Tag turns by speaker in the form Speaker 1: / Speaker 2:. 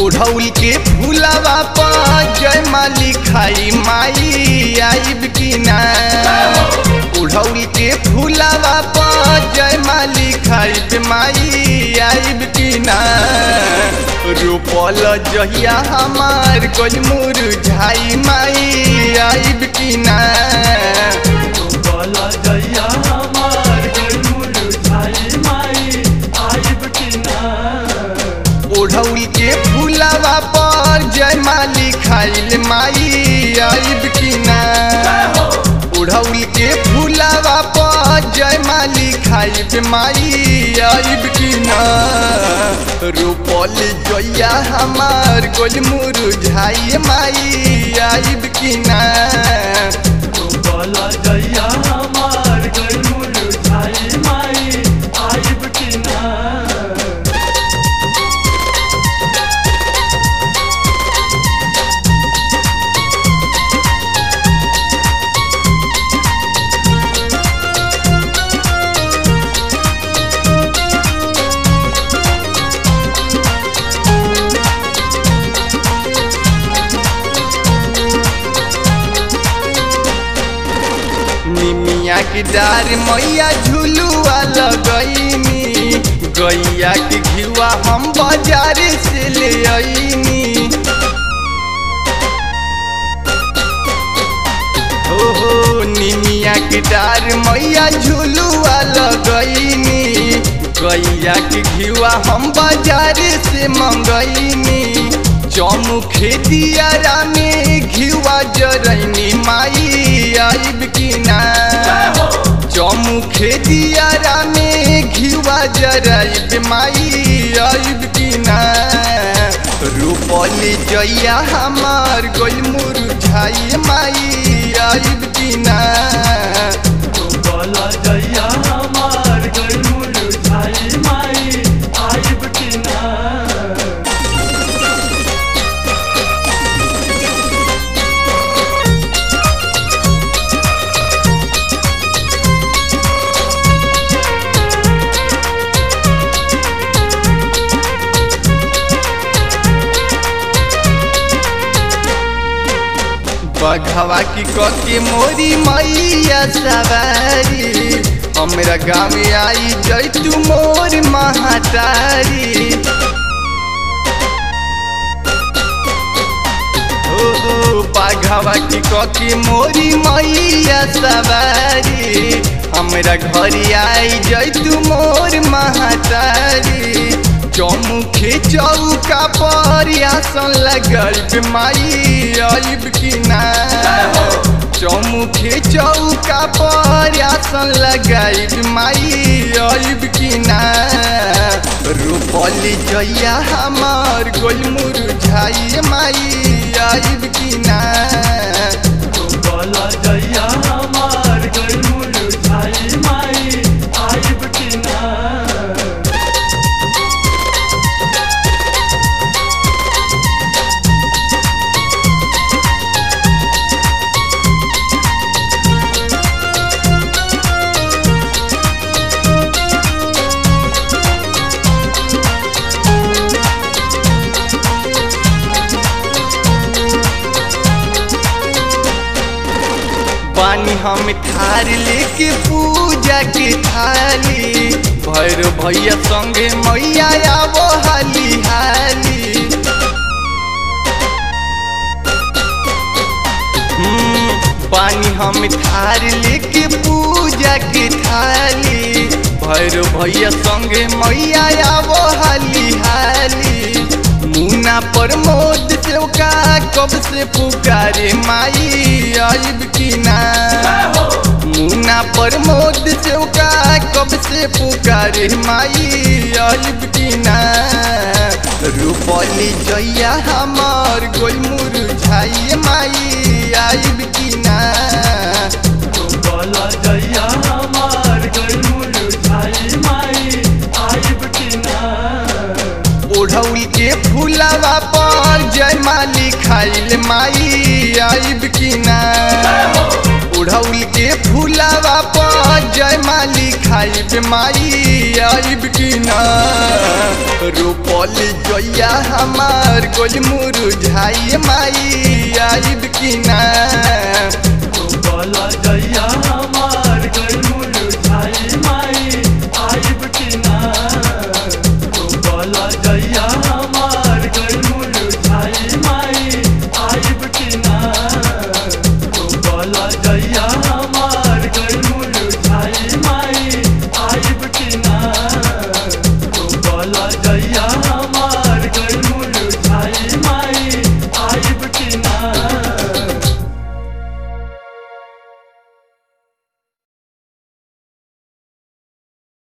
Speaker 1: ओढ़ौल के फूलवा पर जय माली खाई माई आइब की ना ओढ़ौल के फूलवा पर जय माली खाई माई आइब की ना रोपल जहिया हमार कोई मुरझाई माई आइब की ना
Speaker 2: बोला जैया हमार गरुड़ झाई माई आइब की ना
Speaker 1: ओढ़ौल के फूलवा पर जय माली खाइल माई आइब की ना ओढ़ौल के फूलवा पर जय माली खाइब माई आइब की ना रोपल जइया हमार गोल मुरझाई माई आइब की ना
Speaker 2: बोला जैया हमार गरुड़ झाई माई आइब की ना
Speaker 1: निमिया की डार मैया झुलुआ लगैनी गैया के घिवा हम बाजार से ले आईनी हो हो निमिया की डार मैया झुलुआ लगैनी गैया के घिवा हम बाजार से मंगैनी चौमुखे दियारा में घिवा जरैनी माई आइब की ना चौमुखे दियारा में घिवा जराइब माई आइब की ना रूपली जइया हमार गोल मुरझाई माई आइब की ना
Speaker 2: बोला जैया हमार गरुड़ झाई माई आइब की ना
Speaker 1: बघवा की कके मोरी मैया सवारी हमरा गाँव आई जैतू मोर महातारी हो हो बाघवा की कके मोरी मैया सवारी हमरा घर आई जैतू मोर महातारी चौमुखे चौका पर आसन लगल माई आइब की ना चौमुखे चौका पर आसन लगाइब माई आइब की ना रूपली जइया हमार गोल मुरझाई माई आइब की ना
Speaker 2: बोला जैया हमार गरुड़ झाई माई आइब की ना
Speaker 1: पानी हम थार लेके पूजा के थाली भैर भैया संगे मैया आवो हाली हाली हम्म, पानी हम थार लेके पूजा के थाली भैर भैया संगे मैया आवो हाली हाली मुना प्रमोद चौका कब से पुकारे माई आइब की ना मुना प्रमोद चौका कब से पुकारे माई आइब की ना रूपली जइया हमार गोल मुरझाई माई आइब की ना
Speaker 2: बोला जैया हमार गरुड़ झाई माई आइब की ना
Speaker 1: ओढ़ौल के फूलवा पर जय माली खाइल माई आइब की ना ओढ़ौल उड़ौल के फूलावा पर जय माली खाइब माई आइब की ना रोपल जोया हमार गोल मुरुझाई माई आइब की ना
Speaker 2: बोला जैया हम